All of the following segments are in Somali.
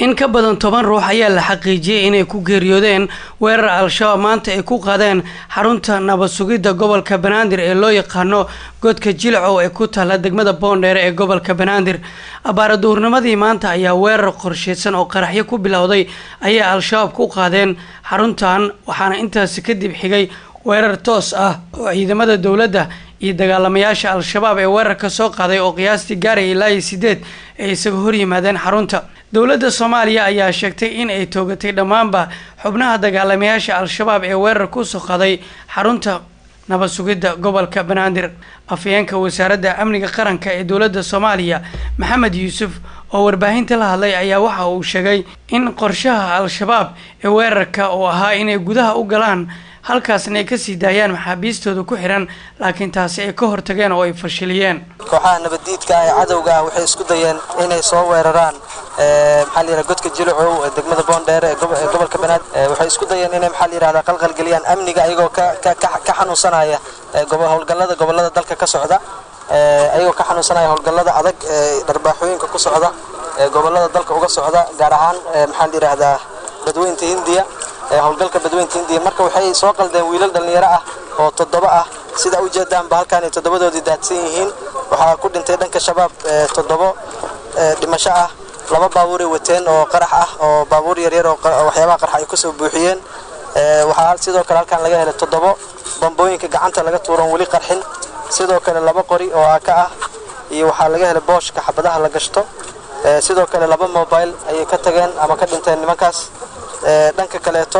in ka badan toban ruux ayaa la xaqiijiyey inay ku geeriyoodeen weerar al-shabaab maanta ay ku qaadeen xarunta nabad sugidda gobolka banaadir ee loo yaqaano godka jilcow ee ku taalla degmada boondheere ee gobolka banaadir abaara duhurnimadii maanta ayaa weerar qorsheysan oo qaraxyo ku bilowday ayay al-shabaab ku qaadeen xaruntan waxaana intaasi kadib xigay weerar toos ah oo ciidamada dowladda iyo dagaalamayaasha al-shabaab ee weerarka soo qaaday oo qiyaastii gaaraya ilaa iyo sideed ay isaga hor yimaadeen xarunta dowladda soomaaliya ayaa sheegtay in ay toogatay dhammaanba xubnaha dagaalamayaasha al-shabaab ee weerar kusoo qaday xarunta nabad sugidda gobolka banaadir afhayeenka wasaaradda amniga qaranka ee dowladda soomaaliya maxamed yuusuf oo warbaahinta la hadlay ayaa waxa uu sheegay in qorshaha al-shabaab ee weerarka oo ahaa inay gudaha u galaan halkaasna ay kasii daayaan maxaabiistooda ku xiran laakiin taasi ay ka hortageen oo ay fashiliyeen kooxaha nabaddiidka ee cadowga ah waxay isku dayeen inay soo weeraraan maxaa layidhaha godka jilicow ee degmada boondheere ee gobolka banaadir waxay isku dayeen inay maxaa layidhahdaa qalqalgeliyaan amniga ayagoo ka xanuunsanaya howlgallada gobollada dalka ka socda ayagoo ka xanuunsanaya howlgallada adag ee dharbaaxooyinka ku socda ee gobollada dalka uga socda gaar ahaan maxaa layidhaahdaa badweynta hindiya howlgalka badweynta hindiya marka waxay soo qaldeen wiilal dhallinyaro ah oo toddoba ah sida ujeedaanba halkaan ay toddobadoodii daadsan yihiin waxaa ku dhintay dhanka shabaab toddobo dhimasho ah laba baabuuray wateen oo qarax ah oo baabuur yaryar oo waxyaabaha qarxa ay kusoo buuxiyeen waxaa sidoo kale halkaan laga helay toddobo bambooyinka gacanta laga tuuran weli qarxin sidoo kale laba qori oo aaka ah iyo waxaa laga helay booshka xabadaha la gashto sidoo kale laba mobile ayay ka tageen ama ka dhinteen nimankaas dhanka kaleeto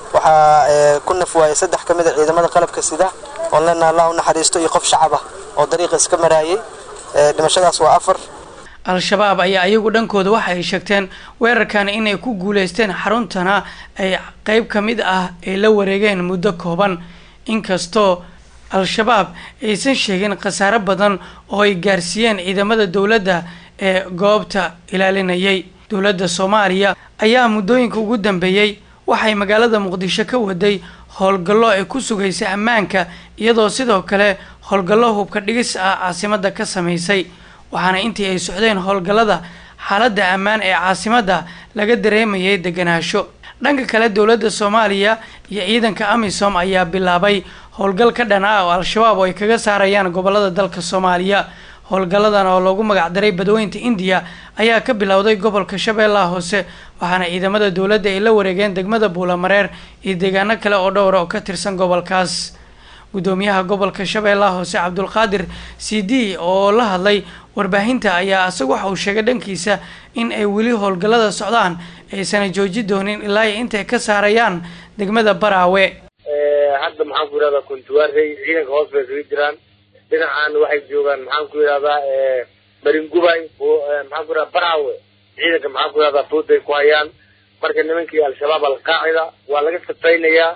waxaa ku naf waayay saddex ka mid a ciidamada qalabka sida oon leenaha allah u naxariisto iyo qof shacab ah oo dariiqa iska maraayay dhimashadaas waa afar al-shabaab ayaa iyagu dhankooda waxa ay sheegteen weerarkan inay ku guuleysteen xaruntana ay qeyb ka mid ah ay la wareegeen muddo kooban inkastoo al-shabaab aysan sheegin khasaare badan oo ay gaarsiiyeen ciidamada dowladda ee goobta ilaalinayay dowladda soomaaliya ayaa muddooyinka ugu dambeeyey waxay magaalada muqdisho ka waday howlgallo ay ku sugaysa ammaanka iyadoo sidoo kale howlgallo hubka dhigis ah caasimadda ka samaysay waxaana intii ay socdeen howlgallada xaaladda ammaan ee caasimadda laga dareemayay deganaansho dhanka kale dowladda soomaaliya iyo ciidanka amisom ayaa bilaabay howlgal ka dhan ah oo al-shabaab oo ay kaga saarayaan gobollada dalka soomaaliya howlgalladan oo loogu magacdaray badweynta indiya ayaa ka bilowday gobolka shabeellaha hoose waxaana ciidamada dowladda ay la wareegeen degmada buulamareer iyo deegaano kale oo dhowra oo ka tirsan gobolkaas guddoomiyaha gobolka shabeellaha hoose cabdulqaadir c d oo la hadlay warbaahinta ayaa isagu waxa uu sheegay dhankiisa in ay weli howlgallada socdaan aysana jooji doonin ilaa ay intay ka saarayaan degmada baraawe hadda maxaan ku yidhahdaa kuntuwaarey ciidanka hoos bay kaga jiraan dhinacan waxay joogaan maxaan ku yidhahdaa maringubay maxaan ku yidhahdaa baraawe ciidanka maxaan ku yidhahdaa fooday ku hayaan marka nimankii al-shabaab alqaacida waa laga safaynayaa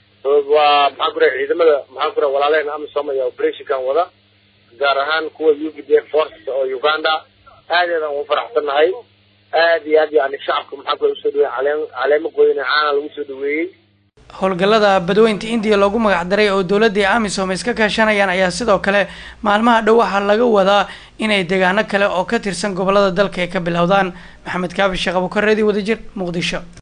waa maxaan ku yidhahdaa ciidamada maxaan ku yidhahdaa walaalehen amisom ayaa operationkan wada gaar ahaan kuwa u p d f force oo uganda aadeedaan ugu faraxsannahay aad iyo aad yani shacabka maxaan ku usoo dhaweeyey caleen caleemo qoyne caana lagu soo dhaweeyey howlgallada badweynta indiya loogu magacdaray oo dowladda amisom iska kaashanayaan ayaa sidoo kale maalmaha dhow waxaa laga wadaa inay deegaano kale oo ka tirsan gobollada dalka ay ka bilowdaan maxamed kaafi sheekh abukareedi wadajir muqdisho